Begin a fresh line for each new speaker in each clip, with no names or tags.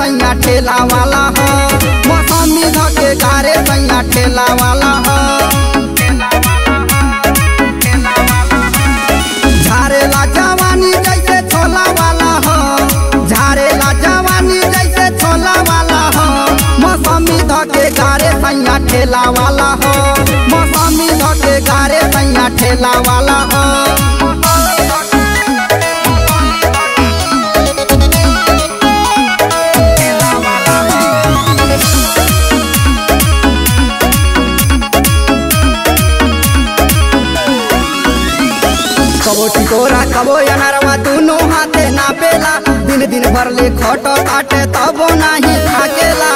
सैया ठेला वाला हो मौसमी धके गारे सैया ठेला वाला हो झारेला जवानी जैसे छोला वाला हो झारेला जवानी जैसे छोला वाला हो मौसमी धके गारे सैया ठेला वाला हो मौसमी धके गारे सैया ठेला वाला हो कबो टिकोरा कबो अनरवा दोनों हाथे नापेला दिन दिन भर ले खटो काटे तबो नाही थाकेला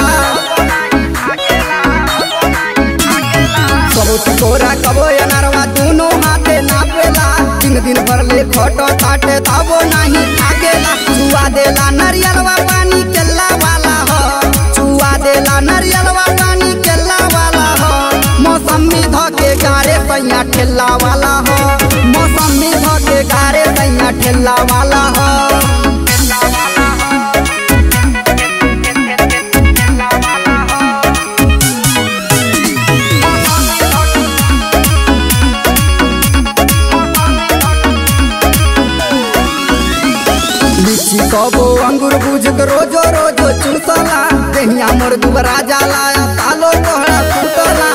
कबो टिकोरा कबो अनरवा दोनों हाथे नापेला दिन दिन भर ले खटो काटे तबो नाही थाकेला चुआ देला नरियलवा पानी केला वाला हो चुआ देला नरियलवा पानी केला वाला हो मौसमी धके गारे सैया ठेला वाला हो मौसमी धके गारे सैया ठेला वाला हो लीची कबो अंगूर बुझक रोजो रोजो चूसला देहिया मोर दुबरा जाला तालो तोहरा फूटला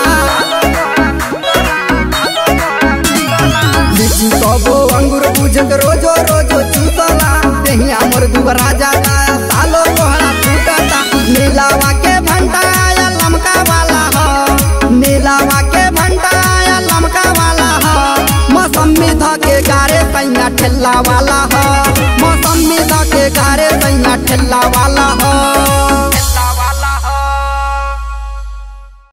लीची कबो अंगूर बुझक रोजो रोजो चूसला देहिया मोर दुबरा जाला तालो तोहरा फूटता नीलावा के भंटा आया लमका वाला हो नीलावा के भंटा आया लमका वाला हो मौसमी धके गारे सैया ठेला वाला हो मौसमी धके गारे सैया ठेला वाला हो